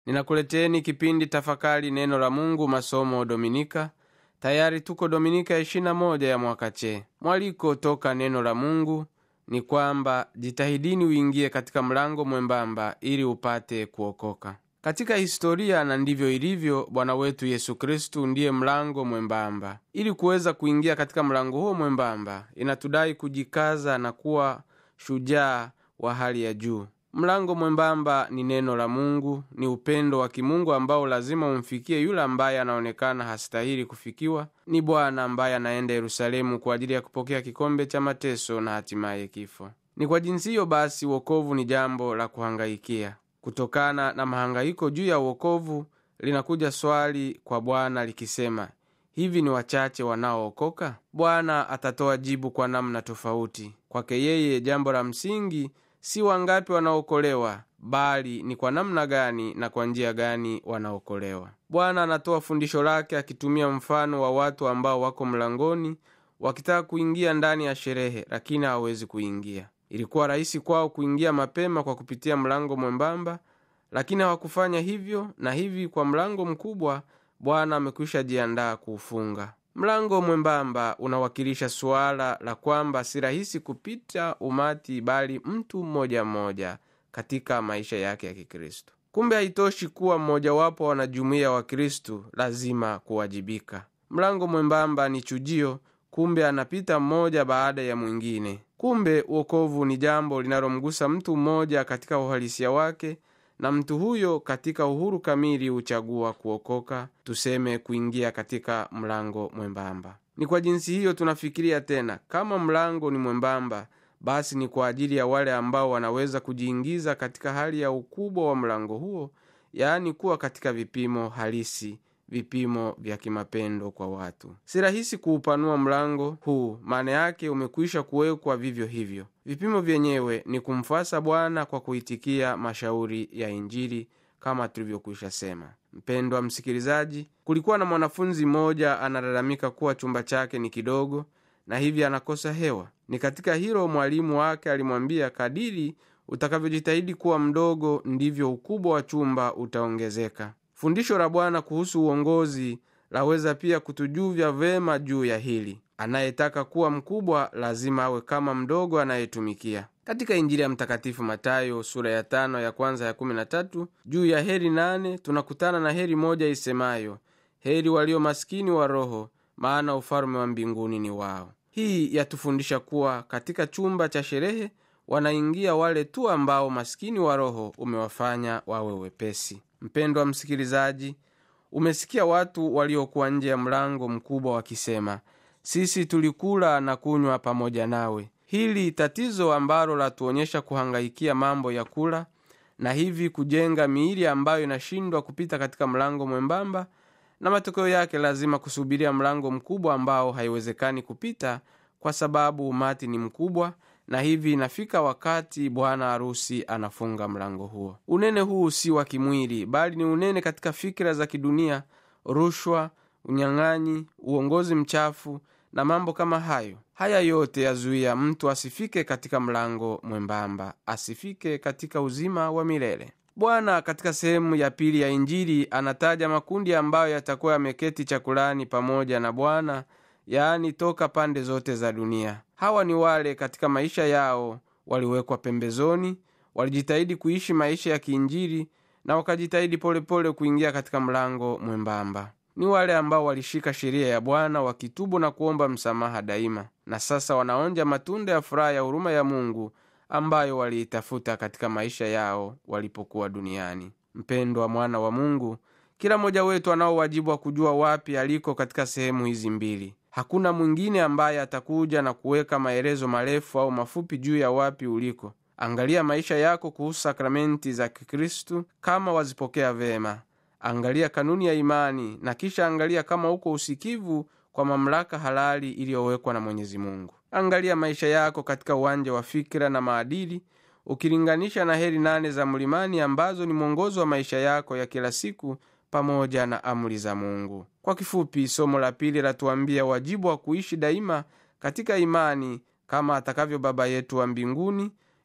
ninakuleteni kipindi tafakari neno la mungu masomo dominika tayari tuko dominika ya 21 ya mwaka che mwaliko toka neno la mungu ni kwamba jitahidini uingie katika mlango mwembamba ili upate kuokoka katika historia na ndivyo ilivyo bwana wetu yesu kristu ndiye mlango mwembamba ili kuweza kuingia katika mlango huo mwembamba inatudai kujikaza na kuwa shujaa wa hali ya juu mlango mwembamba ni neno la mungu ni upendo wa kimungu ambao lazima umfikie yule ambaye anaonekana hastahili kufikiwa ni bwana ambaye anaenda yerusalemu kwa ajili ya kupokea kikombe cha mateso na hatimaye kifo ni kwa jinsi hiyo basi uokovu ni jambo la kuhangaikia kutokana na mahangaiko juu ya uokovu linakuja swali kwa bwana likisema hivi ni wachache wanaookoka bwana atatoa jibu kwa namna tofauti kwake yeye jambo la msingi si wangapi wanaokolewa bali ni kwa namna gani na kwa njia gani wanaokolewa bwana anatoa fundisho lake akitumia mfano wa watu ambao wako mlangoni wakitaka kuingia ndani ya sherehe lakini hawawezi kuingia ilikuwa rahisi kwao kuingia mapema kwa kupitia mlango mwembamba lakini hawakufanya hivyo na hivi kwa mlango mkubwa bwana amekwisha jiandaa kuufunga mlango mwembamba unawakilisha suala la kwamba si rahisi kupita umati bali mtu mmoja mmoja katika maisha yake ya kikristo kumbe haitoshi kuwa mmojawapo wa wanajumuiya wa kristu lazima kuwajibika mlango mwembamba ni chujio kumbe anapita mmoja baada ya mwingine kumbe uokovu ni jambo linalomgusa mtu mmoja katika uhalisia wake na mtu huyo katika uhuru kamili huchagua kuokoka tuseme kuingia katika mlango mwembamba ni kwa jinsi hiyo tunafikiria tena kama mlango ni mwembamba basi ni kwa ajili ya wale ambao wanaweza kujiingiza katika hali ya ukubwa wa mlango huo yaani kuwa katika vipimo halisi vipimo vya kimapendo kwa watu si rahisi kuupanua mlango huu maana yake umekwisha kuwekwa vivyo hivyo vipimo vyenyewe ni kumfuasa bwana kwa kuitikia mashauri ya injili kama tulivyokwisha sema mpendwa msikilizaji kulikuwa na mwanafunzi mmoja analalamika kuwa chumba chake ni kidogo na hivi anakosa hewa ni katika hilo mwalimu wake alimwambia kadiri utakavyojitahidi kuwa mdogo ndivyo ukubwa wa chumba utaongezeka fundisho la bwana kuhusu uongozi laweza pia kutujuvya vema juu ya hili anayetaka kuwa mkubwa lazima awe kama mdogo anayetumikia katika injili ya mtakatifu matayo sura ya tano ya kwanza ya kumi na tatu juu ya heri nane tunakutana na heri moja isemayo heri walio maskini wa roho maana ufalume wa mbinguni ni wao hii yatufundisha kuwa katika chumba cha sherehe wanaingia wale tu ambao maskini wa roho umewafanya wawe wepesi mpendwa msikilizaji umesikia watu waliokuwa nje ya mlango mkubwa wakisema sisi tulikula na kunywa pamoja nawe hili tatizo ambalo latuonyesha kuhangaikia mambo ya kula na hivi kujenga miili ambayo inashindwa kupita katika mlango mwembamba na matokeo yake lazima kusubiria mlango mkubwa ambao haiwezekani kupita kwa sababu umati ni mkubwa na hivi inafika wakati bwana harusi anafunga mlango huo unene huu si wa kimwili bali ni unene katika fikira za kidunia rushwa unyang'anyi uongozi mchafu na mambo kama hayo haya yote yazuia mtu asifike katika mlango mwembamba asifike katika uzima wa milele bwana katika sehemu ya pili ya injili anataja makundi ambayo yatakuwa yameketi chakulani pamoja na bwana yaani toka pande zote za dunia hawa ni wale katika maisha yao waliwekwa pembezoni walijitahidi kuishi maisha ya kiinjili na wakajitahidi polepole kuingia katika mlango mwembamba ni wale ambao walishika sheria ya bwana wakitubu na kuomba msamaha daima na sasa wanaonja matunda ya furaha ya huruma ya mungu ambayo waliitafuta katika maisha yao walipokuwa duniani mpendwa mwana wa mungu kila mmoja wetu anao wajibu wa kujua wapi aliko katika sehemu hizi mbili hakuna mwingine ambaye atakuja na kuweka maelezo marefu au mafupi juu ya wapi uliko angalia maisha yako kuhusu sakramenti za kikristu kama wazipokea vema angalia kanuni ya imani na kisha angalia kama uko usikivu kwa mamlaka halali iliyowekwa na mwenyezi mungu angalia maisha yako katika uwanja wa fikira na maadili ukilinganisha na heri nane za mlimani ambazo ni mwongozo wa maisha yako ya kila siku pamoja na amri za mungu kwa kifupi somo la pili latuambia wajibu wa kuishi daima katika imani kama atakavyo baba yetu wa mbinguni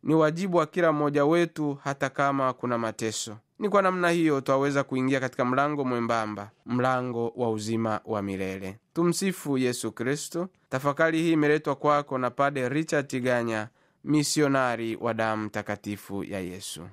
ni wajibu wa kila mmoja wetu hata kama kuna mateso ni kwa namna hiyo twaweza kuingia katika mlango mwembamba mlango wa uzima wa milele tumsifu yesu kristo tafakari hii imeletwa kwako na pade richard tiganya misionari wa damu takatifu ya yesu